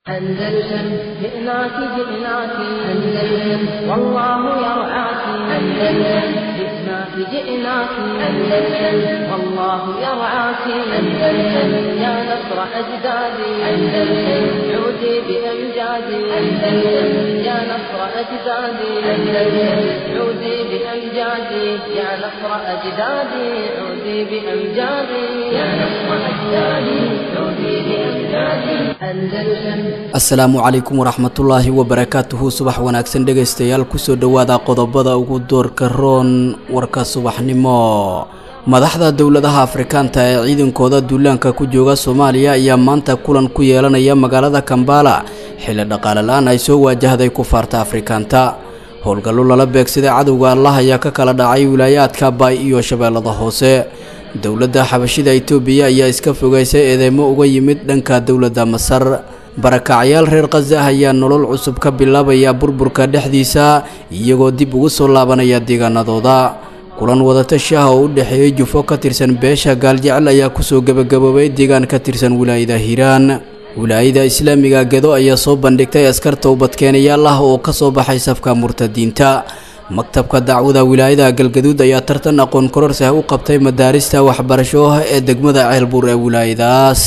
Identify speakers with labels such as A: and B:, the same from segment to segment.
A: أندلسن جئناك جئناك أندلسن والله يرعاك أندلسن جئناك جئناك أندلسن والله يرعاك أندلسن يا نصر أجدادي أندلسن عودي بأمجادي أندلسن يا نصر أجدادي أندلسن عودي بأمجادي يا نصر أجدادي عودي بأمجادي يا نصر أجدادي عودي بأمجادي أندلسن
B: asalaamu calaykum waraxmatullaahi wabarakaatuhu subax wanaagsan dhegaystayaal kusoo dhowaada qodobada ugu doorka roon warka subaxnimo madaxda dowladaha afrikaanta ee ciidankooda duulaanka ku jooga soomaaliya ayaa maanta kulan ku yeelanaya magaalada kambala xilli dhaqaale la-aan ay soo waajahday kufaarta afrikaanta howlgallo lala beegsaday cadowga allah ayaa ka kala dhacay wilaayaadka baay iyo shabeellada hoose dowladda xabashida itoobiya ayaa iska fogaysay eedeymo uga yimid dhanka dowladda masar barakacyaal reer khaza ah ayaa nolol cusub ka bilaabaya burburka dhexdiisa iyagoo dib ugu soo laabanaya deegaanadooda kulan wadatashi ah oo u dhexeeyey jufo ka tirsan beesha gaaljecel ayaa kusoo gebagaboobay deegaan ka tirsan wilaayada hiiraan wilaayada islaamiga gedo ayaa soo bandhigtay askar towbadkeenayaal ah oo ka soo baxay safka murtadiinta maktabka dacwada wilaayada galgaduud ayaa tartan aqoon kororsi ah u qabtay madaarista waxbarasho ah ee degmada ceelbuur ee wilaayadaas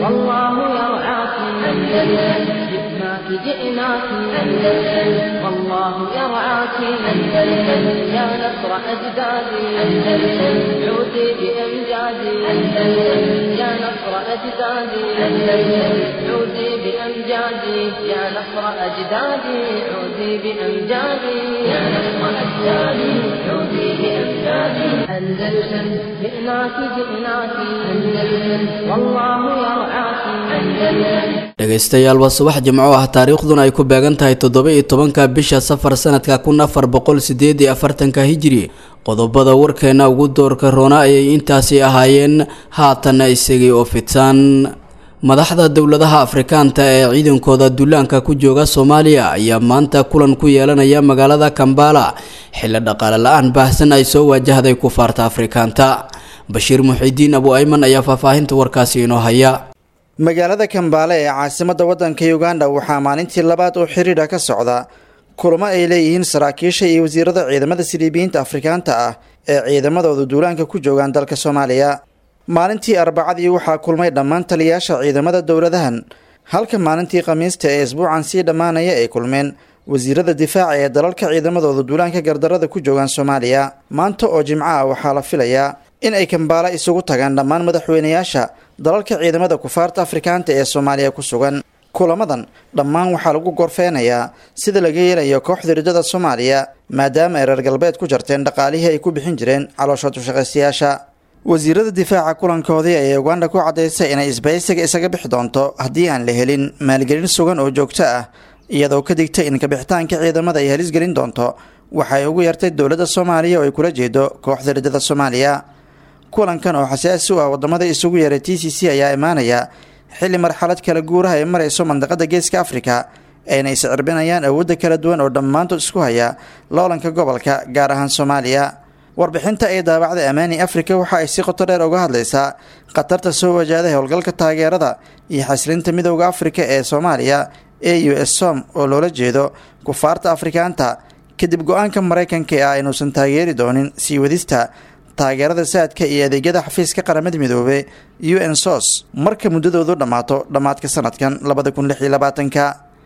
A: جئناك أندلسن والله يرعاك أندلسن يا نصر أجدادي أندلسن عودي بأمجادي أندلسن يا نصر أجدادي أندلسن عودي بأمجادي يا نصر أجدادي عودي بأمجادي يا نصر أجدادي عودي بأمجادي أندلسن جئناك جئناك أندلسن والله يرعاك أندلسن
B: dhegaystayaal waa subax jimco ah taariikhduna ay ku beegan tahay toddoba iyo tobanka bisha safar sanadka kun afar boqol sideed iyo afartanka hijiri qodobada warkeena ugu doorka roona ayay intaasi ahaayeen haatanna isagii oo fidsan madaxda dowladaha afrikaanta ee ciidankooda duulaanka ku jooga soomaaliya ayaa maanta kulan ku yeelanaya magaalada kambala xilli dhaqaale la-aan baahsan ay soo waajahday kufaarta afrikaanta bashiir muxidiin abu ayman ayaa faahfaahinta warkaasi inoo haya
C: magaalada kambaale ee caasimadda waddanka uganda waxaa maalintii labaad oo xiriidha ka socda kulamo ay leeyihiin saraakiisha iyo wasiirada ciidamada siliibiyiinta afrikaanta ah ee ciidamadooda duulaanka ku joogaan dalka soomaaliya maalintii arbacadii waxaa kulmay dhammaan taliyayaasha ciidamada dowladahan halka maalintii khamiista ee isbuucan sii dhammaanaya ay kulmeen wasiirada difaaca ee dalalka ciidamadooda duulaanka gardarada ku joogaan soomaaliya maanta oo jimco ah waxaa la filayaa in ay kambaala isugu tagaan dhammaan madaxweynayaasha dalalka ciidamada kufaarta afrikaanta ee soomaaliya ku sugan kulamadan dhammaan waxaa lagu gorfeynayaa sida laga yeelayo kooxda ridada soomaaliya maadaama ay reer galbeed ku jarteen dhaqaalihii ay ku bixin jireen caloosha dushaqaystayaasha wasiirada difaaca kulankoodii ayay uganda ku caddaysay inay isbaysiga isaga bixi doonto haddii aan la helin maalgelin sugan oo joogto ah iyadoo ka digtay in kabixitaanka ciidamada ay halis gelin doonto waxay ugu yartay dowladda soomaaliya oo ay kula jeedo kooxda ridada soomaaliya kulankan oo xasaasi u ah wadamada isugu yaray t c c ayaa imaanaya xilli marxalad kala guuraha ay marayso mandaqada geeska afrika ayna iscirbinayaan awoodda kala duwan oo dhammaantood isku haya loolanka gobolka gaar ahaan soomaaliya warbixinta ay daabacday amaani afrika waxa ay si qoto dheer uga hadlaysaa khatarta soo wajahday howlgalka taageerada iyo xaslinta midowda afrika ee soomaaliya a u s som oo loola jeedo kufaarta afrikaanta kadib go-aanka maraykanka ee ah inuusan taageeri doonin sii wadista taageerada saadka iyo adeegyada xafiiska qaramada midoobe u n sos marka muddadoodu dhammaato dhammaadka sanadkan labada kun lix iyo labaatanka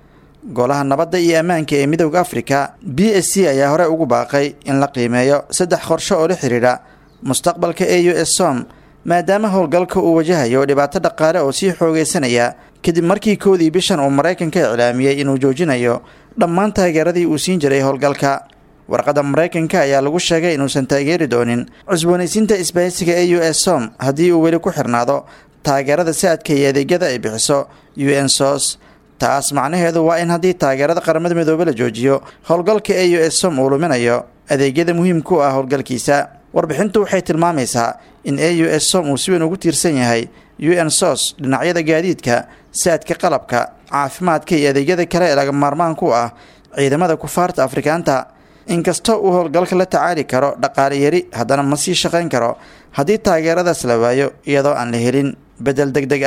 C: golaha nabadda iyo ammaanka ee midowda afrika b s c ayaa hore ugu baaqay in la qiimeeyo saddex qorsho oo la xidhiidha mustaqbalka a u s som maadaama howlgalka uu wajahayo dhibaato dhaqaale oo sii xoogeysanaya kadib markii koodii bishan uu maraykanka iclaamiyey inuu joojinayo dhammaan taageeradii uu siin jiray howlgalka warqadda maraykanka ayaa lagu sheegay inuusan taageeri doonin cusboonaysiinta isbahaysiga a u s som haddii uu weli ku xirnaado taageerada saadka iyo adeegyada ay bixiso u n sos taas macnaheedu waa in haddii taageerada qaramada midoobe la joojiyo howlgalka a u s som uu luminayo adeegyada muhiimka u ah howlgalkiisa warbixintu waxay tilmaamaysaa in a u s som uu si weyn ugu tiirsan yahay u n sos dhinacyada gaadiidka saadka qalabka caafimaadka iyo adeegyada kale ee laga maarmaanku ah ciidamada kufaarta afrikaanta inkastoo uu howlgalka la tacaali karo dhaqaale yari haddana ma sii shaqayn karo haddii taageeradaas la waayo iyadoo aan la helin bedel deg deg ah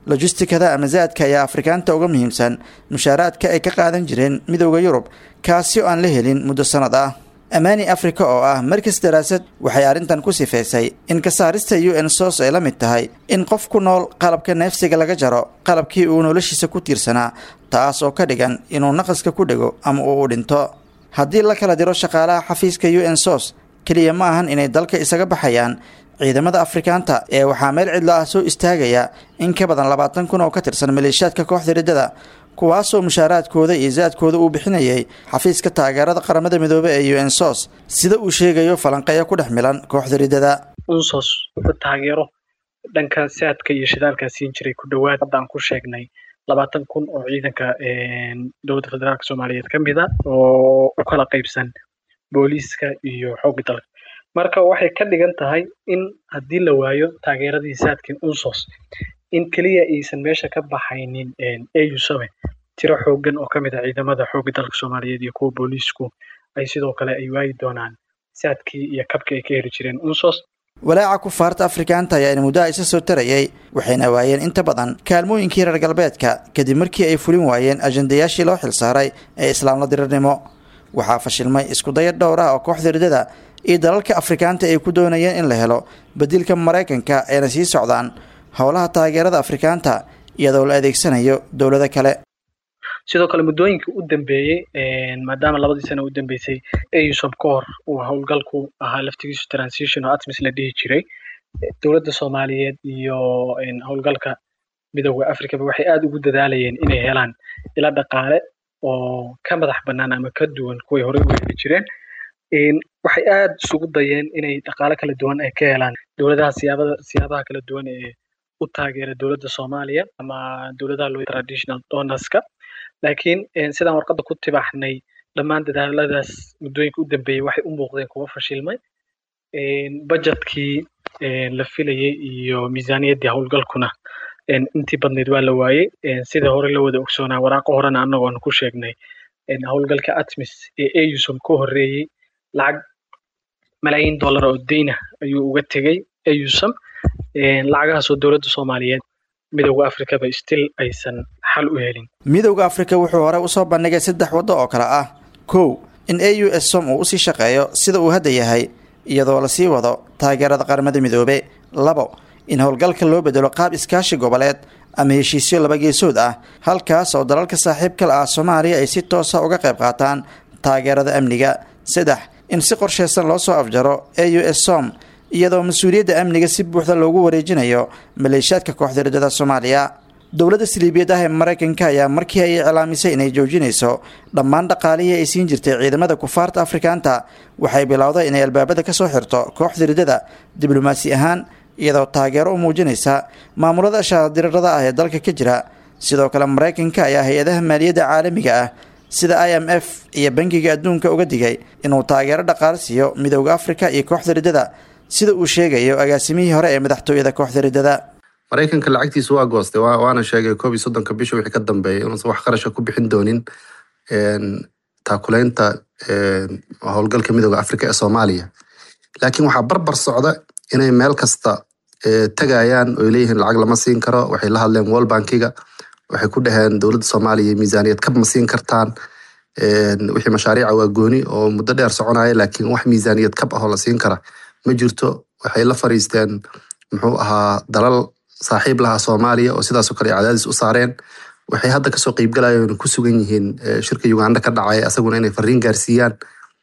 C: lojistikada ama zaadka ayaa afrikaanta uga muhiimsan mushaaraadka ay ka qaadan jireen midowda yurub kaasi oo aan la helin muddo sannad ah amaani africa oo ah markas daraasad waxay arrintan ku sifeysay in ka saarista u n sos ay la mid tahay in qof ku nool qalabka neefsiga laga jaro qalabkii uu noloshiisa ku tiirsanaa taas oo ka dhigan inuu naqaska ku dhego ama uu u dhinto haddii la kala diro shaqaalaha xafiiska u n sos keliya ma ahan inay dalka isaga baxayaan ciidamada afrikaanta ee waxaa meel cidlo ah soo istaagaya in ka badan labaatan kun oo ka tirsan maleeshiyaadka kooxda riddada kuwaasoo mushaaraadkooda iyo zaadkooda uu bixinayay xafiiska taageerada qaramada midoobey ee u n sos sida uu sheegayo falanqeeyo ku dhex milan kooxda riddada
D: unsos wuxuu taageero dhanka saadka iyo shidaalkaa siin jiray ku dhowaad haddaan ku sheegnay labaatan kun oo ciidanka dowladda federaalk soomaaliyeed ka mid a oo u kala qaybsan booliiska iyo xoogga dalka marka waxay ka dhigan tahay in haddii la waayo taageeradii saadkin unsos in keliya aysan meesha ka baxaynin au same tiro xoogan oo ka mid ah ciidamada xoogga dalka soomaaliyeed iyo kuwa booliisku ay sidoo kale ay waayi doonaan saadkii iyo kabkii ay ka heli jireen unsos
C: walaaca kufaarta afrikaanta ayaa in muddo isa soo tarayay waxayna waayeen inta badan kaalmooyinkii reer galbeedka kadib markii ay fulin waayeen ajandayaashii loo xilsaaray ee islaamla dirirnimo waxaa fashilmay iskudaya dhowr ah oo kooxda riddada iyo dalalka afrikaanta ay ku doonayeen in la helo bedilka maraykanka ayna sii socdaan howlaha taageerada afrikaanta iyadoo la adeegsanayo dowlado kale
D: sidoo kale muddooyinkii u dambeeyey maadaama labadii sana u dambeysay ausom ka hor uu howlgalku ahaa laftigiisu transition oo atmis la dhihi jiray dowladda soomaaliyeed iyo howlgalka midooda africaba waxay aada ugu dadaalayeen inay helaan ila dhaqaale oo ka madax bannaan ama ka duwan kuway horey u heli jireen waxay aada isugu dayeen inay dhaqaale kala duwan ay ka helaan dowladaha siyaabada siyaabaha kala duwan ee u taageera dowladda soomaaliya ama dowladaha loo traditional donorska laakiin sidaan warqadda ku tibaaxnay dhammaan dadaaladaas muddooyinka u dambeeyey waxay u muuqdeen kuwa fashilmay budgetkii la filayay iyo miisaaniyaddii howlgalkuna intii badnayd waa la waayey sida hore la wada ogsoonaa waraaqo horena annagoo aan ku sheegnay howlgalka atmis ee ausom ka horreeyey lacag malaayiin dollar oo deyna ayuu uga tegey ausom lacagahaasoo dowladda soomaaliyeed midowda africaba still aysan xal u helin
C: midowda afrika wuxuu hore usoo bandhigay saddex waddo oo kale ah kow in a u s som uu usii shaqeeyo sida uu hadda yahay iyadoo lasii wado taageerada qaramada midoobe labo in howlgalka loo bedelo qaab iskaashi goboleed ama heshiisyo laba geesood ah halkaas oo dalalka saaxiibkala ah soomaaliya ay si toosa uga qayb qaataan taageerada amniga saddex in si qorsheysan loo soo afjaro a u s som iyadoo mas-uuliyadda amniga si buuxda loogu wareejinayo maleeshiyaadka kooxda riddada soomaaliya dowladda siliibiyad ah ee maraykanka ayaa markii ay iclaamisay inay joojinayso dhammaan dhaqaalihii ay siin jirtay ciidamada kufaarta afrikaanta waxay bilowday inay albaabada kasoo xirto kooxda riddada diblomaasi ahaan iyadoo taageero u muujinaysa maamulada shaadirirada ah ee dalka ka jira sidoo kale maraykanka ayaa hay-adaha maaliyadda caalamiga ah sida i m f iyo bangiga adduunka uga digay inuu taageero dhaqaale siiyo midowda afrika iyo kooxda riddada sida uu sheegayo agaasimihii hore ee madaxtooyada kooxda riddada
E: maraykanka lacagtiisu waa goostay waana sheegay koob iyo soddonka bisha wixii ka dambeeyay inuusan wax qarasha ku bixin doonin taakuleynta howlgalka midooda africa ee soomaaliya laakiin waxaa barbar socda inay meel kasta tegayaan oy leeyihiin lacag lama siin karo waxay la hadleen world bankiga waxay ku dhaheen dowladda soomaaliya miisaaniyad kab ma siin kartaan wixii mashaariica waa gooni oo muddo dheer soconaya laakiin wax miisaaniyad kab ahoo la siin kara ma jirto waxay la fariisteen muxuu ahaa dalal saaxiib lahaa soomaaliya oo sidaasoo kale cadaadis u saareen waxay hadda kasoo qeybgalayeen ku sugan yihiin shirka uganda ka dhacaya asaguna inay fariin gaarsiiyaan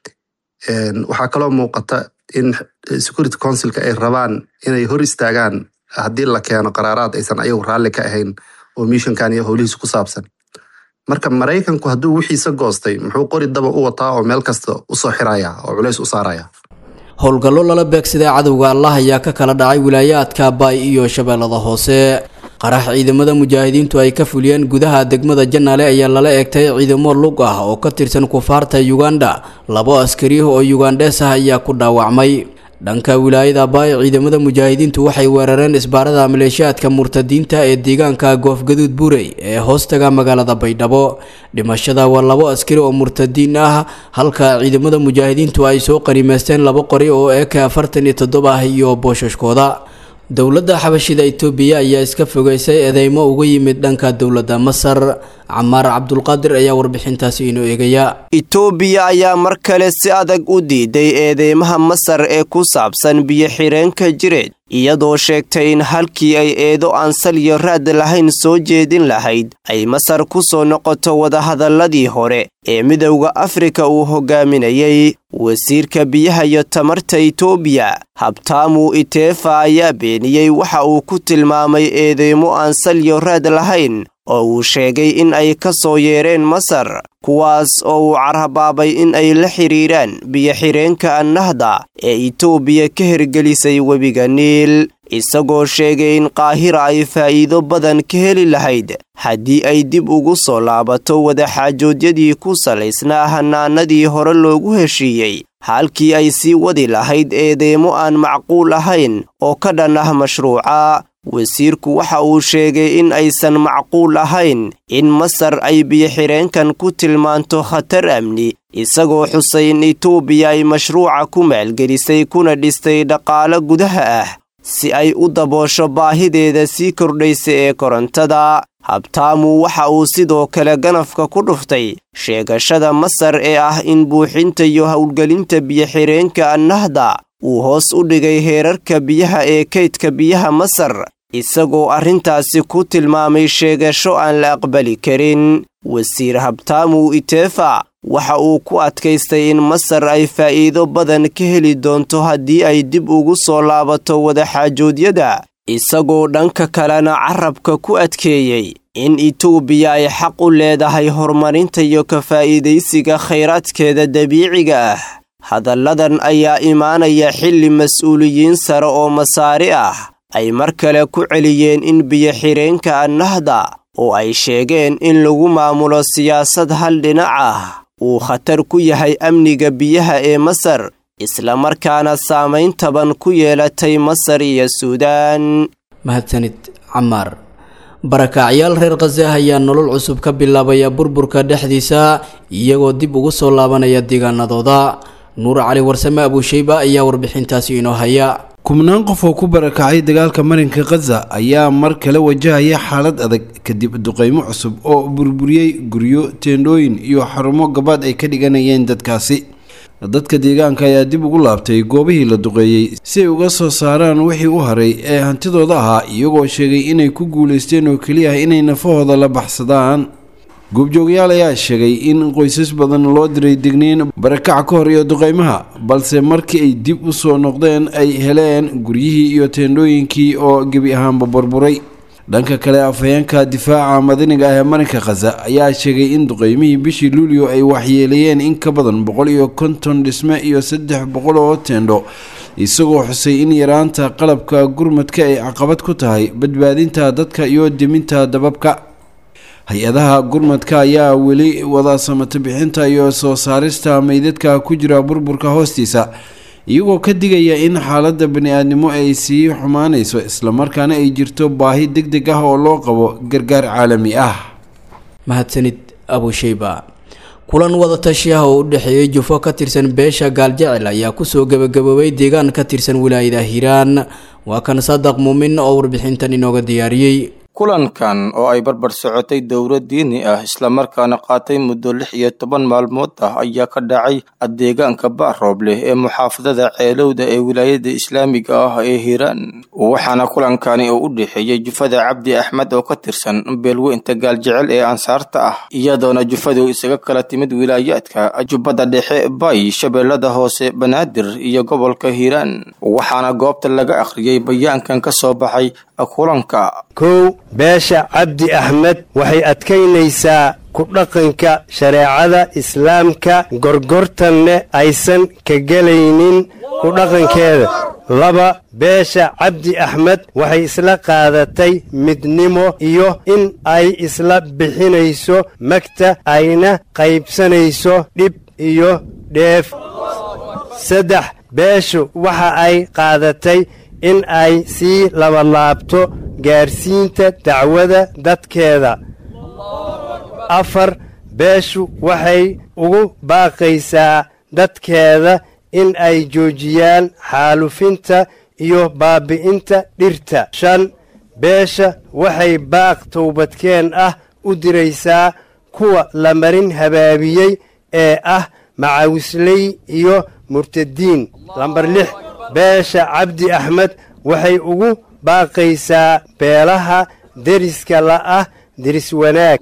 E: waxaa kaloo muuqata in security councilka ay rabaan inay hor istaagaan haddii la keeno qaraaraad aysan ayagu raalli ka ahayn oo mishankan iyo howlihiisa ku saabsan marka maraykanku hadduu wixiisa goostay muxuu qori daba u wataa oo meel kasta usoo xiraya oo culays u saaraya
B: howlgallo lala beegsaday cadowga allah ayaa ka kala dhacay wilaayaadka baay iyo shabeellada hoose qarax ciidamada mujaahidiintu ay ka fuliyeen gudaha degmada janaale ayaa lala eegtay ciidamo lug ah oo ka tirsan kufaarta yuganda labo askari oo yugandhees ah ayaa ku dhaawacmay dhanka wilaayada baay ciidamada mujaahidiintu waxay weerareen isbaarada maleeshiyaadka murtadiinta ee deegaanka goofgaduud buurey ee hoostaga magaalada baydhabo dhimashada waa labo askari oo murtadiin ah halka ciidamada mujaahidiintu ay soo qaniimeysteen labo qori oo eka afartan iyo toddoba ah iyo boosashkooda dowladda xabashida itoobiya ayaa iska fogeysay eedeymo uga yimid dhanka dowladda masar camaar cabdulqaadir ayaa warbixintaasi inoo eegaya
F: itoobiya ayaa mar kale si adag u diiday eedeymaha masar ee ku saabsan biyo-xireenka jireed iyadoo sheegtay in halkii ay eedo aan salyo raad lahayn soo jeedin lahayd ay masar ku soo noqoto wadahadalladii hore ee midowda afrika uu hogaaminayey wasiirka biyaha iyo tamarta itoobiya habtaamu iteefa ayaa beeniyey waxa uu ku tilmaamay eedeymo aan salyo raad lahayn oo uu sheegay in ay ka soo yeereen masar kuwaas oo uu carhabaabay in ay la xidhiiraan biyo-xireenka annahda ee itoobiya ka hirgelisay webiga niil isagoo sheegay in qaahira ay faa'iido badan ka heli lahayd haddii ay dib ugu soo laabato wadaxaajoodyadii ku salaysnaa hanaanadii hore loogu heshiiyey halkii ay sii wadi lahayd eedeymo aan macquul ahayn oo ka dhan ah mashruuca wasiirku waxa uu sheegay in aysan macquul ahayn in masar ay biyo-xireenkan ku tilmaanto khatar amni isagoo xusay in itoobiya ay mashruuca ku maalgelisay kuna dhistay dhaqaalo gudaha ah si ay u daboosho baahideeda sii kordhaysa ee korontada habtaamu waxa uu sidoo kale ganafka ku dhuftay sheegashada masar ee ah in buuxinta iyo howlgelinta biyo-xireenka annahda uu hoos u dhigay heerarka biyaha ee kaydka biyaha masar isagoo arrintaasi ku tilmaamay sheegasho aan la aqbali karin wasiir habtaamu iteefa waxa uu ku adkaystay in masar ay faa'iido badan ka heli doonto haddii ay dib ugu soo laabato wadaxaajoodyada isagoo dhanka kalena carabka ku adkeeyey in itoobiya ay xaq u leedahay horumarinta iyo ka faa'iidaysiga khayraadkeeda dabiiciga ah hadalladan ayaa imaanaya xilli mas-uuliyiin sare oo masaari ah ay mar kale ku celiyeen in biyo-xireenka annahda oo ay sheegeen in lagu maamulo siyaasad hal dhinac ah uu khatar ku yahay amniga biyaha ee masar islamarkaana saamayn taban ku yeelatay masar iyo suudaan
B: mahadsanid camaar barakacyaal reer khaza ayaa nolol cusub ka bilaabaya burburka dhexdiisa iyagoo dib ugu soo laabanaya deegaanadooda nuur cali warsame abuusheyba ayaa warbixintaasi inoo haya
G: kubnaan qof oo ku barakacay dagaalka marinka khaza ayaa mar kale wajahaya xaalad adag kadib duqeymo cusub oo burburiyey guryo teendhooyin iyo xarumo gabaad ay ka dhiganayeen dadkaasi dadka deegaanka ayaa dib ugu laabtay goobihii la duqeeyey si ay uga soo saaraan wixii u haray ee hantidooda ahaa iyagoo sheegay inay ku guulaysteen oo keliya ah inay nafahooda la baxsadaan goobjoogayaal ayaa sheegay in qoysas badan loo diray degniin barakac ka hor iyo duqeymaha balse markii ay dib u soo noqdeen ay heleen guryihii iyo teendhooyinkii oo gebi ahaanba burburay dhanka kale afhayeenka difaaca madaniga ah ee marinka khaza ayaa sheegay in duqeymihii bishii luulyo ay waxyeeleeyeen in ka badan boqol iyo konton dhisme iyo saddex boqol oo teendho isagoo xusay in yaraanta qalabka gurmadka ay caqabad ku tahay badbaadinta dadka iyo deminta dababka hay-adaha gurmadka ayaa weli wada samato bixinta iyo soo saarista meydadka ku jira burburka hoostiisa iyagoo ka digaya in xaaladda bani-aadnimo ay sii xumaanayso islamarkaana ay jirto baahi deg deg ah oo loo qabo gargaar caalami ah
B: mahadsanid abusheyba kulan wadatashiah oo u dhexeeyey jufo ka tirsan beesha gaaljecel ayaa kusoo gebagaboobay deegaan ka tirsan wilaayada hiiraan waa kan sadaq muumin oo warbixintan inooga diyaariyey
H: kulankan oo ay barbar socotay dowlad diini ah islamarkaana qaatay muddo lix iyo toban maalmood ah ayaa ka dhacay deegaanka ba'roob leh ee muxaafadada ceelowda ee wilaayada islaamiga ah ee hiiraan waxaana kulankani uu u dhexeeyey jufada cabdi axmed oo ka tirsan beelweynta gaaljecel ee ansaarta ah iyadoona jufadu isaga kala timid wilaayaadka jubbada dhexe bay shabeellada hoose banaadir iyo gobolka hiiraan waxaana goobta laga akhriyey bayaankan ka soo baxay kulanka
I: kow beesha cabdi axmed waxay adkaynaysaa ku dhaqanka shareecada islaamka gorgortanne aysan ka gelaynin ku dhaqankeeda laba beesha cabdi axmed waxay isla qaadatay midnimo iyo in ay isla bixinayso magta ayna qaybsanayso dhib iyo dheef saddex beeshu waxa ay qaadatay in ay sii labalaabto gaarsiinta dacwada dadkeeda afar beeshu waxay ugu baaqaysaa dadkeeda in ay joojiyaan xaalufinta iyo baabi'inta dhirta shan beesha waxay baaq towbadkeen ah u diraysaa kuwa la marin habaabiyey ee ah macawisley iyo murtadiin lambar lix beesha cabdi axmed waxay ugu baaqaysaa beelaha deriska la'ah deris wanaag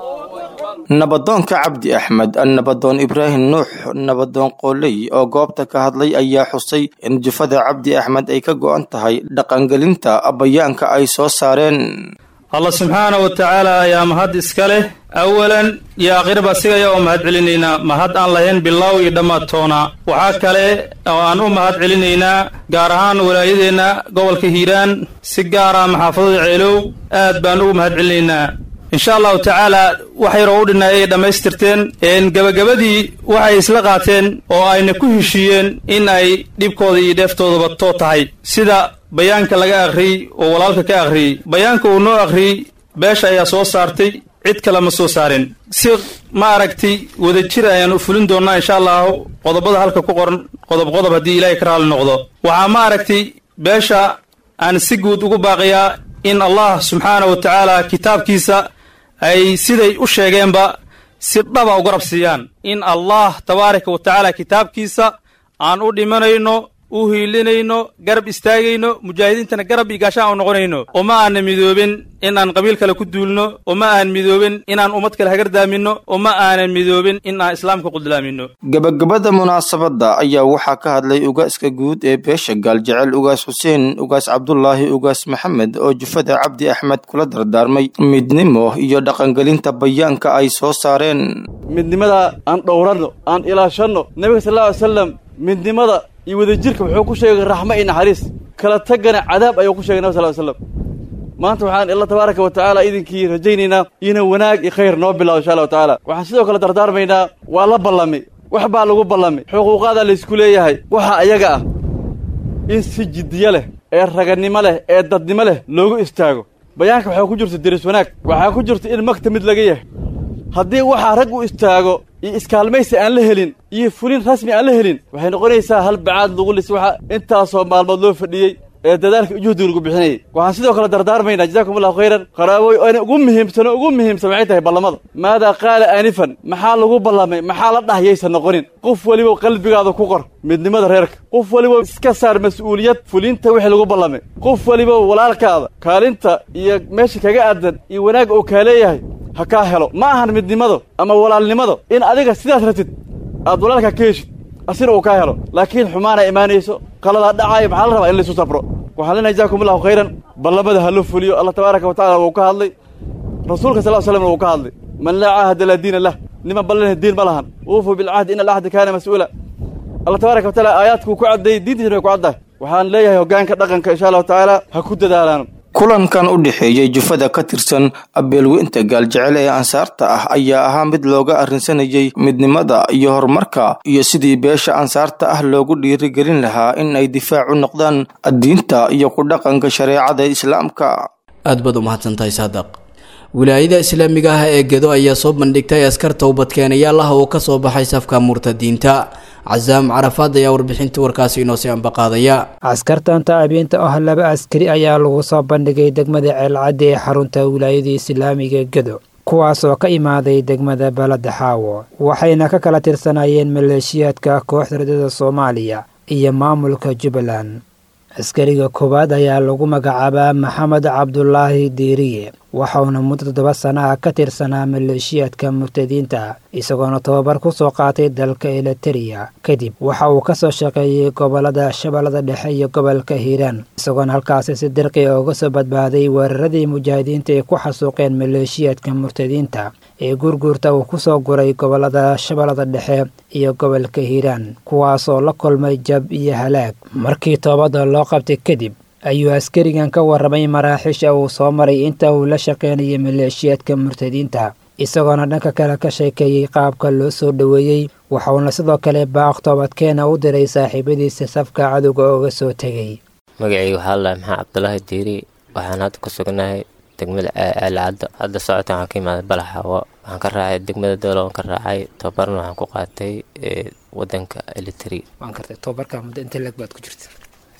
H: nabadoonka cabdi axmed nabadoon ibraahim nuux nabadoon qooley oo goobta ka hadlay ayaa xusay in jufada cabdi axmed ay ka go'an tahay dhaqangelinta bayaanka ay soo saareen
J: allah subxaana wa tacaala ayaa mahad iska leh awalan iyo aakhirba sigaya oo mahad celinaynaa mahad aan lahayn bilaaw iyo dhammaadtoona waxaa kale oo aan u mahad celinaynaa gaar ahaan walaayadeenna gobolka hiiraan si gaara maxaafadada ceelow aad baan ugu mahad celinaynaa insha allahu tacaala wax yaroo u dhinay ay dhammaystirteen gebagabadii waxay isla qaateen oo ayna ku heshiiyeen in ay dhibkooda iyo dheeftoodaba too tahay sida bayaanka laga akhriyey oo walaalka ka akhriyey bayaanka uu noo akhriyey beesha ayaa soo saartay cid kale ma soo saarin si ma aragtay wadajir ayaan u fulin doonnaa insha allahu qodobada halka ku qoran qodob qodob haddii ilaahay ka raali noqdo waxaa ma aragtay beesha aan si guud ugu baaqiyaa in allah subxaana wa tacaala kitaabkiisa ay siday u sheegeenba si dhaba u garab siiyaan in allah tabaaraka wa tacaala kitaabkiisa aan u dhimanayno u hiilinayno garab istaagayno mujaahidiintana garab iyo gaashaan u noqonayno uma aana midoobin in aan qabiil kale ku duulno uma aan midoobin inaan ummad kale hagardaaminno uma aanan midoobin in aan islaamka quldulaamino
H: gebagabada munaasabadda ayaa waxaa ka hadlay ugaaska guud ee beesha gaaljecel ugaas xuseen ugaas cabdulaahi ugaas maxamed oo jufada cabdi axmed kula dardaarmay midnimo iyo dhaqangelinta bayaanka ay soo saareen
K: midnimada aan dhowranno aan ilaashanno nebiga sal alla ly slam midnimada iyo wadajirka wuxuu ku sheegay raxmo iyo naxariis kala tagana cadaab ayuu ku sheegay nabig sal ly slam maanta waxaan alla tabaaraka wa tacaala idinkii rajaynaynaa ina wanaag iyo khayr noo bilaabo insha allahu tacaala waxaan sidoo kale dardaarmaynaa waa la ballamay wax baa lagu ballamay xuquuqaadaa laysku leeyahay waxa ayaga ah in si jiddiyo leh ee raganimo leh ee dadnimo leh loogu istaago bayaanka waxaa ku jirta deris wanaag waxaa ku jirta in magta mid laga yahay haddii waxaa rag u istaago iyo iskaalmaysi aan la helin iyo fulin rasmi aan la helin waxay noqonaysaa hal bacaad lagu lis waxa intaasoo maalmood loo fadhiyey ee dadaalka juhdiga lagu bixinayay waxaan sidoo kale dardaarmaynaa jazakum allahu khayran qaraaboy oona ugu muhiimsano ugu muhiimsan waxay tahay ballamada maadaa qaala aanifan maxaa lagu ballamay maxaa la dhah yaysan noqonin qof weliba qalbigaada ku qor midnimada reerka qof weliba iska saar mas-uuliyad fulinta wixii lagu ballamay qof weliba walaalkaada kaalinta iyo meesha kaga aadan iyo wanaag uu kaa leeyahay ha kaa helo ma ahan midnimado ama walaalnimado in adiga sidaas ratid aad walaalkaa ka heshid asina uu kaa helo laakiin xumaana imaanayso qaladaa dhacaayo maxaa la rabaa in laysu sabro waxaan leenahay jazakum allahu khayran ballamada ha loo fuliyo allah tabaaraka wa tacala wuu ka hadlay rasuulka sal slamna wuu ka hadlay man laa caahada laa diina lah niman ballanah diin ma lahan uufuu bilcahdi ina alcahda kaana mas-uula allah tabaaraka wa taala aayaadkuu ku caddeeyey diintiisna way ku caddahay waxaan leeyahay hoggaanka dhaqanka insha allahu tacaala ha ku dadaalaan
H: kulankan u dhexeeyey jufada ka tirsan abeelweynta gaaljecel ee ansaarta ah ayaa ahaa mid looga arrinsanayay midnimada iyo horumarka iyo sidii beesha ansaarta ah loogu dhiirigelin lahaa in ay difaac u noqdaan diinta iyo ku dhaqanka shareecada islaamka
B: aad baad u mahadsantahay saadaq wilaayada islaamiga ah ee gedo ayaa soo bandhigtay askar towbadkeenayaal ah oo kasoo baxay safka murtadiinta casaam carafaad ayaa warbixinta warkaasi inoo sii ambaqaadaya
L: askartan taabiinta ah laba askari ayaa lagu soo bandhigay degmada ceelcaddi ee xarunta wilaayada islaamiga gedo kuwaas oo ka imaaday degmada balada xaawo waxayna ka kala tirsanayeen maleeshiyaadka kooxda radada soomaaliya iyo maamulka jubbaland askariga koowaad ayaa lagu magacaabaa maxamed cabdulaahi diiriye waxauna muddo toddoba sana ah ka tirsanaa maleeshiyaadka murtadiinta isagoona tobabar ku soo qaatay dalka eliteria kadib waxa uu kasoo shaqeeyey gobolada shabeellada dhexe iyo gobolka hiiraan isagoona halkaasi si dirqi uga soo badbaaday weeraradii mujaahidiinta ay ku xasuuqeen maleeshiyaadka murtadiinta ee gurguurta uu kusoo guray gobolada shabeellada dhexe iyo gobolka hiiraan kuwaasoo la kulmay jab iyo halaag markii toobada loo qabtay kadib ayuu askarigan ka warramay maraaxiisha uu soo maray inta uu la shaqaynayay maleeshiyaadka murtadiinta isagoona dhanka kale ka sheekeeyey qaabka loo soo dhoweeyey waxauna sidoo kale baaq toobadkeena u diray saaxiibadiisa safka cadowga ooga soo tegay
M: magacayga waxaa lalahay maxaa cabdulaahi diiri waxaan hadda ku sugnahay degmada aalcaddo hadda socodkan waxaan ka imaaday balaxawo waxaan ka raacay degmada doolo waan ka raacay tobabarna waxaan ku qaatay wadanka elitri
L: waan kartay tobabarka muddo inta leeg baad ku jirta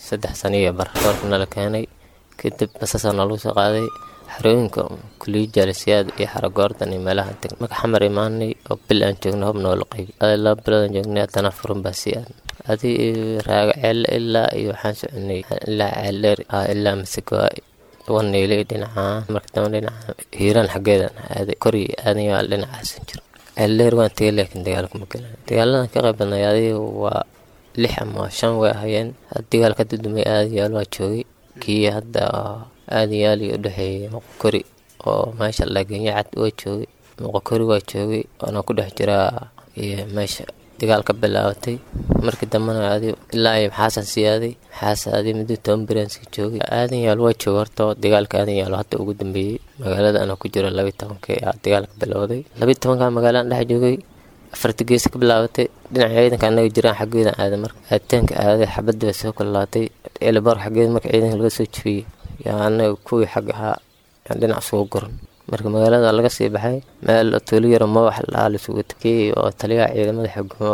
M: saddex sano iyo bar doorka nala keenay kadib basasaa nalagu soo qaaday xarooyinka kuliya jaalisiyaad iyo xaragoordan iyo meelaha deg marka xamar imaanay oo bil aan joogna hub noola qaybi adi laba bilood aan joognay haddana furun baa sii aad adi raaga ceelle ilaa iyo waxaan soconay ilaa ceeldheer ilaa masagawaa waneyle dhinaca marka dambe dhinaca hiiraan xaggeedan aaday kori aadan yaal dhinacaasan jiro ceeldheer waan tegay laakiin dagaalka ma galan dagaaladan ka qayb badnay adiga waa lix ama shan way ahayeen dagaal ka dudumay aadayaal waa joogay kii hadda aadayaal iyo udhexeeyay moqokori oo meesha lagenya cad waa joogay moqokori waa joogay waana ku dhex jiraa iyo meesha dagaal ka bilaabatay markii dambena adi ilaa iyo maxaasan sii aaday maxaas adi muddo toban biraanska joogay aadan yaal waa jooga horta dagaalka aadan yaal hadda ugu dambeeyey magaalada anaa ku jiro labiyi tobankii aa dagaalka bilowday labiyi tobankaa magaalaan dhex joogay afarta gees ka bilaabatay dhinaca ciidanka anaga jiraan xaggeeda aaday marka aaditaanka aaday xabadda bay soo kalaatay elbar xaggeeda marka ciidanka laga soo jebiyey yaa anaga kuwii xag ahaa yaan dhinac sugu goran marka magaalada laga sii baxay meel tuulo yaro mawax lahaa laisugu takey oo taliyaha ciidamada xukumo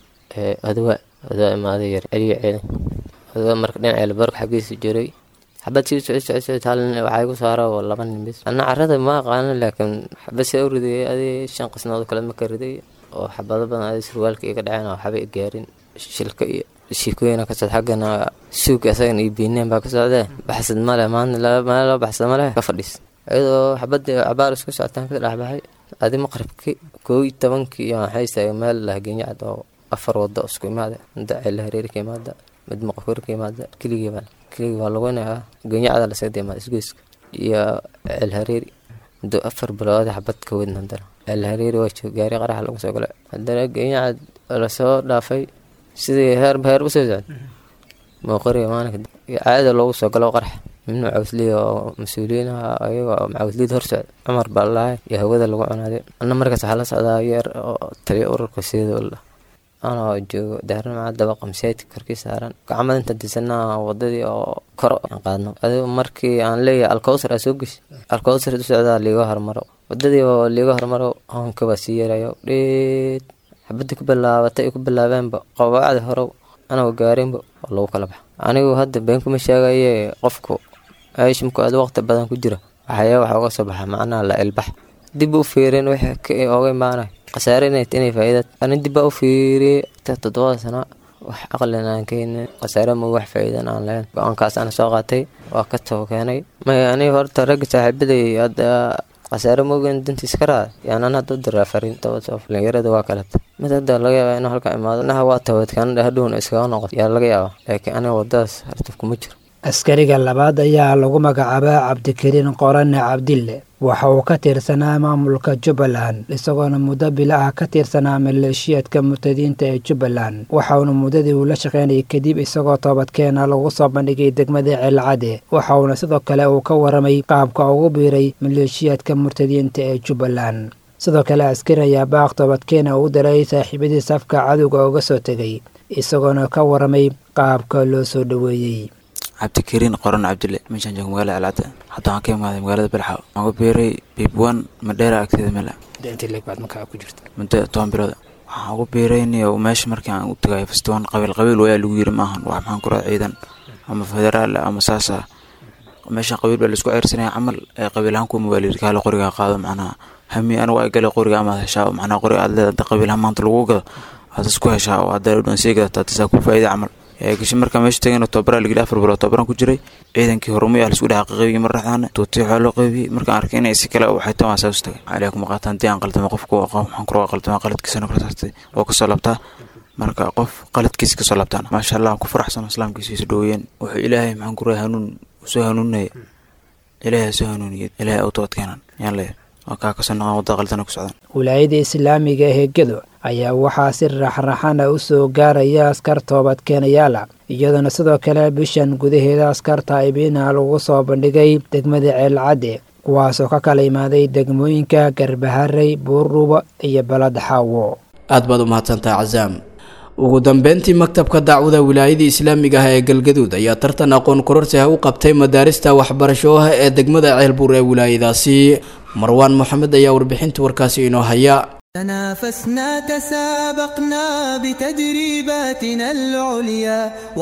M: adowa adowa imaaday yar celiya ciidanka adowa marka dhinaca elbarka xaggiisa jiray xabad sii socod socod socod hal nin waxaa igu saara oo laba nin bis ana carada ma aqaanin laakiin xabad see u riday adi shan qisnood kale ma ka riday oo xabado badan adi surwaalka iga dhaceen oo waxba i gaarin shilka iyo shiikooyina ka socda xaggana suuga isagan iyo biineen baa ka socdee baxsad male maanta meel loo baxsad male ka fadhiis iyadoo xabadii cabaar isku socotaan ka dhexbaxay adi maqribkii koo iyo tobankii iyo waxay istaagay meel lahgenya cad oo afar wado isku imaada mid ceele hareeri ka imaada mid maqokori ka imaada keligii baa keligii waa lagunayaa genya cada lasaga imaada isgoyska iyo ceel hareeri muddo afar bilood xabad ka weydna haddana ceel hareeri waa joog gaari qaraxa lagu soo galay haddana genya cad lasoo dhaafay sidii heerba heerba soo socda maqoriga maalinka caada loogu soo galo qarax min macawsliya oo mas-uuliyiin ah ayaga macawsliyada hor socda cumar baa lalahay iyo hawada lagu cunaaday ana markaas waxaa la socdaa yeer oo taliya ururka sidola anoo joogo daarnimca dabaqa masaajidka korkii saaran gacmada inta disanaa wadadii oo koro aan qaadno adigo markii aan leeyahay alkowsar aa soo geshi alkowsar u socdaa liiga hormaro wadadii oo liiga hormaro hoonka baa sii yarayo dheed xabadii ku bilaabatay ku bilaabeenba qawaacdi horow anagoo gaarinba oo lagu kala baxa anigu hadda been kuma sheegaye qofku aishimku aad waqti badan ku jira waxaya waxa uga soo baxa macnaha la ilbax dib u fiirin wixii oga imaanay khasaare inay inay faa'iidad ani dib baa u fiiriyey toddobada sano wax aqlin aan keenin khasaare ma wax faa'iidan aan lahayn go-aankaas aan soo qaatay waa ka too keenay may aniga horta ragga saaxiibaday hadda khasaare moogen dantiis ka raada yaanan hadda u diraa fariin dhalinyarada waa kaleta mid hadda laga yaabaa inuu halka imaado naha waa tawadkaan hadhowna iskaga noqoto yaa laga yaabaa laakiin aniga wadadaas hartaf kuma jiro
L: askariga labaad ayaa lagu magacaabaa cabdikariin qorane cabdille waxa uu ka tirsanaa maamulka jubbaland isagoona muddo bila ah ka tirsanaa maleeshiyaadka murtadiinta ee jubbaland waxauna muddadii uu la shaqaynayay kadib isagoo toobadkeena lagu soo bandhigay degmada ceelcade waxauna sidoo kale uu ka waramay qaabka ugu biiray maleeshiyaadka murtadiinta ee jubbaland sidoo kale askari ayaa baaq toobadkeena uu diray saaxiibadii safka cadowga uga soo tegay isagoona ka waramay qaabka loo soo dhoweeyey
N: cabdikariin qoran cabdille meeshaan joogo magaalada alcadda hadda waxaan ka imaaday magaalada belxaw waxaan ku biiray biibwan madheera agteeda mela muddo toban bilooda waxaan ugu biirayniyo meesha markii aan u tagay fastoon qabiil qabiil wayaa lagu yiri maahan wax maxaan ku raa ciidan ama federaal ama saasa meesha qabiil baa laisku ceyrsanaya camal ee qabiil ahaan kuwa mawaalid kaale qoriga qaado macnaha hami anigu ay gale qoriga amaad heshaa macnaha qoriga aad leeda qabiil ahaan maanta lagu gado aad isku heshaa oo haddaa dhan sii gadataa tasaa ku faa'iida camal gashi markaa meesha tagayna tobabaraa lageli afar bilood tobabaraan ku jiray ciidankii horumay ah laisku dhaha qaybiyey mar dhexdaana tuutay waxaa loo qaybiyey markaan arkay inay si kale waxay tan waa saas tagay calaa kuma qaataan dii aan qaldama qofku waxaan kura qaldama qaladkiisana kala saartay oo kasoo labtaa marka qof qaladkiisa kasoo labtaan maasha allah ku faraxsan islaamkiisa isu dhoweeyeen wuxuu ilaahay maxaan ku raa hanuun soo hanuuninaya ilaahay soo hanuuniyay ilaahay u toobadkeenan yaan leeyahay waa kaa kasoo noqon wadda qaldana ku socdaan
L: wilaayada islaamiga ee gedo ayaa waxaa si raxraxana u soo gaaraya askar toobadkeenayaala iyadoona sidoo kale bishan gudaheeda askarta ibiina lagu soo bandhigay degmada ceelcadde kuwaasoo ka kala imaaday degmooyinka garbaharey buurdhuubo iyo balad xaawo
B: aad baad u mahadsantaha casaam ugu dambeyntii maktabka dacwada wilaayada islaamiga ah ee galgaduud ayaa tartan aqoon kororsi ah u qabtay madaarista waxbarasho ah ee degmada ceelbuur ee wilaayadaasi marwaan moxamed ayaa warbixinta warkaasi inoo haya
O: تنافسنا تسابقنا بتدريباتنا العليا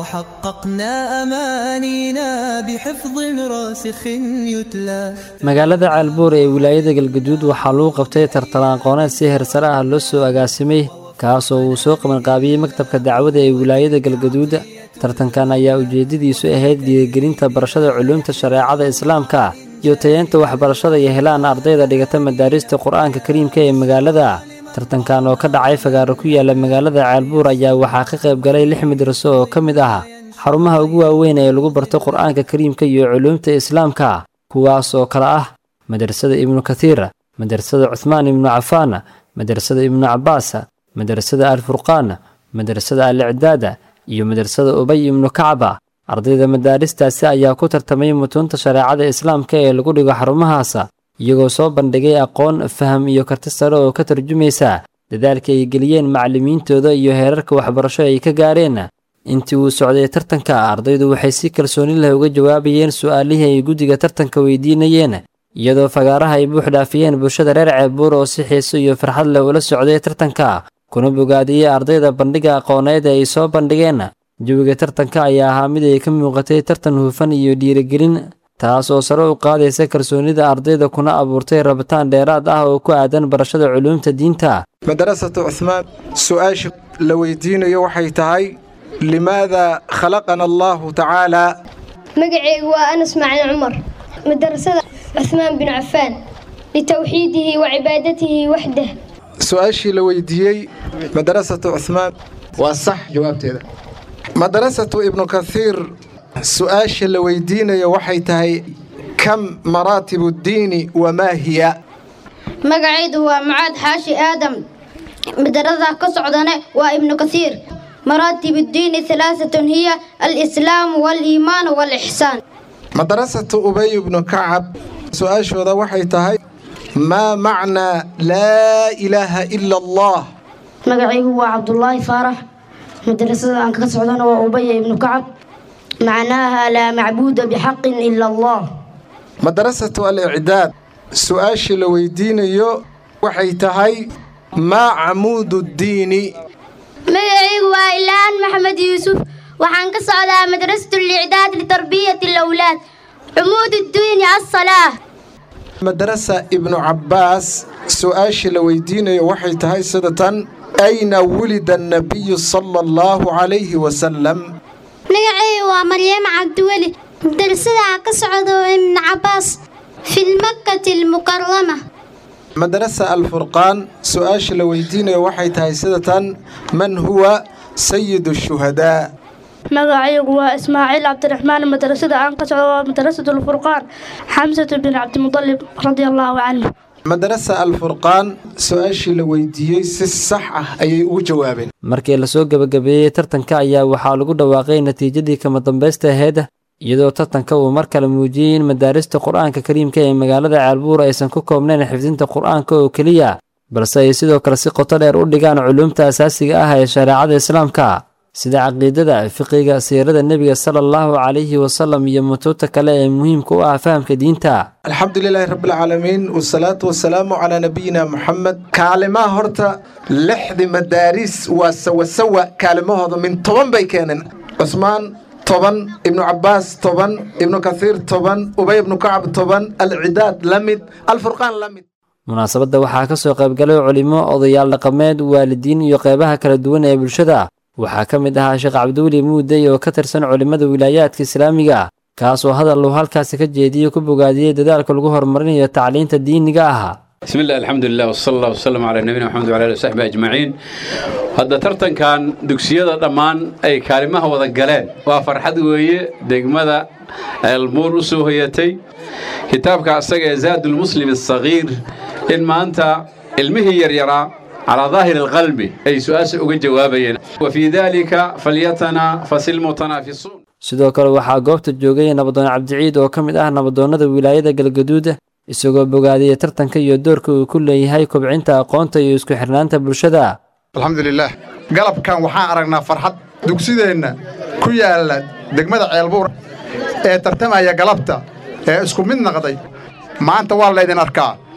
O: وحققنا أمانينا بحفظ راسخ يتلى
P: magaalada caalbuur ee wilaayada galgaduud waxaa lagu qabtay tartan aqooneed si heersare ah loo soo agaasimay kaasoo uu soo qabanqaabiyey maktabka dacwada ee wilaayada galgaduud tartankan ayaa ujeeddadiisu ahayd dhiirigelinta barashada culuumta shareecada islaamka iyo tayeenta waxbarashada iyo helaan ardayda dhigata madaarista qur-aanka kariimka ee magaalada tartankan oo ka dhacay fagaaro ku yaala magaalada caalbuur ayaa waxaa ka qayb galay lix madraso oo ka mid ah xarumaha ugu waaweyn ee lagu barto qur-aanka kariimka iyo culuumta islaamka kuwaas oo kale ah madrasada ibnu kathiir madrasada cuhmaan ibnu cafaan madrasada ibnu cabbaas madrasada alfurqaan madrasada al-icdaada iyo madrasada ubay ibnu kacba ardayda madaaristaasi ayaa ku tartamay mutuunta shareecada islaamka ee lagu dhigo xarumahaas iyagoo soo bandhigay aqoon faham iyo karti sare oo ka tarjumaysa dadaalka ay geliyeen macallimiintooda iyo heerarka waxbarasho ay ka gaareen intii uu socday tartanka ardaydu waxay si kalsooni leh uga jawaabayeen su'aalihii ay guddiga tartanka weydiinayeen iyadoo fagaaraha ay buux dhaafiyeen bulshada reer ceebuur oo si xiiso iyo farxad leh ula socday tartanka kuna bogaadiyey ardayda bandhiga aqooneed ee ay soo bandhigeen jawiga tartanka ayaa ahaa mid ay ka muuqatay tartan hufan iyo dhiirigelin taas oo sare u qaadaysa kalsoonida ardayda kuna abuurtay rabitaan dheeraad ah oo ku aadan barashada culuumta diinta
Q: madarasatu cuhmaan su-aasha la weydiinayo waxay tahay limaada khalaqana allahu tacaala
R: magacaygu waa anas macalin cumar madarasada cuhmaan bin cafaan litawxiidihi wa cibaadatihi waxdah
Q: su-aashii la weydiiyey madarasatu cuhmaan waa sax jawaabteeda madarasatu ibnu kathiir su-aasha la weydiinayo waxay tahay kam maraatibu ddiini wamaa hiya
S: magacaydu waa mucaad xaashi aadam madarada ka socdane waa ibnu kathiir maraatib ddiini halaaatun hiya alislaamu waaliimaanu waalixsaan
Q: madarasatu ubay ibnu kacab su-aashooda waxay tahay maa macnaa laa ilaaha ila allah
S: magacaygu waa cabdulaahi faarax madarasada aan ka socdana waa ubaya ibnu kacab macnaaha laa macbuuda bixaqin ila allah
Q: madarasatu al-icdaad su-aashii la weydiinayo waxay tahay maa camuudu ddiini
T: magacaygu waa ilaahan maxamed yuusuf waxaan ka socdaa madrasatu licdaad litarbiyati alawlaad cumuud ddiini assalaa
Q: madarasa ibnu cabbaas su-aashii la weydiinayo waxay tahay sida tan ayna wulida annabiyu sala allahu calayhi wasalam
T: magacaygu waa maryamo cabdiweli madrasada ka socdo ibnu cabbaas fi lmakkati almukarama
Q: madarasa alfurqaan su-aasha la weydiinayo waxay tahay sida tan man huwa sayidu shuhadaa
U: magacaygu waa ismaaciil cabdiraxmaan madrasada aan ka socdo waa madrasatu alfurqaan xamsatu bin cabdimudalib radia allaahu canhu
Q: madarasa alfurqaan su-aashii la weydiiyey si sax ah ayay ugu jawaabeen
P: markii lasoo gebagabeeyey tartanka ayaa waxaa lagu dhawaaqay natiijadii kama dambaysta ahayd iyadoo tartanka uu mar kale muujiyey in madaarista qur-aanka kariimka ee magaalada caalbuur aysan ku koobnayn xifdinta qur-aanka oo keliya balse ay sidoo kale si qoto dheer u dhigaan culuumta asaasiga ah ee shareecada islaamka sida caqiidada fiqiga siirada nebiga sala allahu calayhi wasalam iyo mutuubta kale ee muhiimka u ah fahamka diinta
Q: alxamdu lilaahi rabbilcaalamiin wasalaatu wasalaamu calaa nabiyina muxamed kaalimaha horta lixdi madaaris waa sawasawa kaalimahooda min toban bay keeneen cusmaan toban ibnu cabbaas toban ibnu kathiir toban ubay ibnu kacab toban alcidaad la mid alfurqaan la mid
P: munaasabadda waxaa ka soo qaybgalay culimo odayaal dhaqameed waalidiin iyo qeybaha kala duwan ee bulshada waxaa ka mid ahaa sheekh cabdiweli muudey oo ka tirsan culimmada wilaayaadka islaamiga kaasoo hadal uu halkaasi ka jeediyey ku bogaadiyey dadaalka lagu horumarinayo tacliinta diiniga ah
V: بسم الله الحمد لله وصلى الله وسلم على نبينا محمد وعلى اله وصحبه اجمعين hadda tartankan dugsiyada dhammaan ay kaalimaha wada galeen waa farxad weeye degmada elmuur u soo hoyatay kitaabka asaga ee zaadulmuslim asagiir in maanta ilmihii yaryaraa calaa daahiri alqalbi ay su-aasha uga jawaabayeen wa fii dalika falyatana fasil mutanaafisuun
P: sidoo kale waxaa goobta joogay nabadoon cabdiciid oo ka mid ah nabadoonnada wilaayada galgaduud isagoo bogaadiyey tartanka iyo doorka uu ku leeyahay kobcinta aqoonta iyo isku xirnaanta bulshada
W: alxamdulilaah galabkan waxaan aragnaa farxad dugsideenna ku yaalla degmada ceelbuur ee tartamaya galabta ee isku mid naqday maanta waa laydin arkaa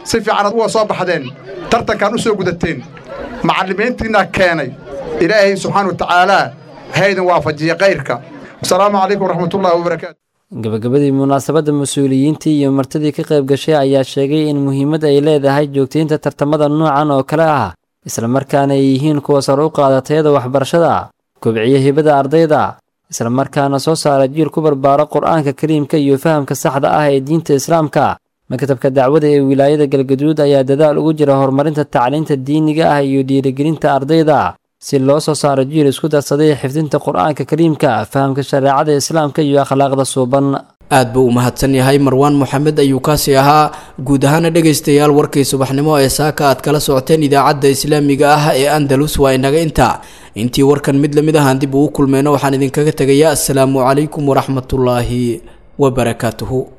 W: si fiican ad uga soo baxdeen tartankan u soo gudateen macallimiintiinna keenay ilaahay subxaana wa tacaalaa haydin waafajiya kayrka wasalaamu calaykum waraxmatullahi wabarakaatu
P: gabagabadii munaasabadda mas-uuliyiintii iyo martidii ka qayb gashay ayaa sheegay in muhiimad ay leedahay joogtaynta tartamada noocan oo kale ah islamarkaana ay yihiin kuwa sar u qaada tayada waxbarashada kobciya hibada ardayda islamarkaana soo saara jiil ku barbaaro qur-aanka kariimka iyo fahamka saxda ah ee diinta islaamka maktabka dacwada ee wilaayada galgaduud ayaa dadaal ugu jira horumarinta tacliinta diiniga ah iyo dhiirigelinta ardayda si loo soo saaro jiil isku darsaday xifdinta qur-aanka kariimka fahamka shareecada islaamka iyo akhlaaqda suuban
B: aad buu u mahadsan yahay marwaan moxamed ayuu kaasi ahaa guud ahaana dhegaystayaal warkii subaxnimo ee saaka aad kala socoteen idaacadda islaamiga ah ee andalus waa inaga inta intii warkan mid lamid ahaan dib uu kulmeyno waxaan idinkaga tegayaa asalaamu calaykum waraxmatullaahi wabarakaatuhu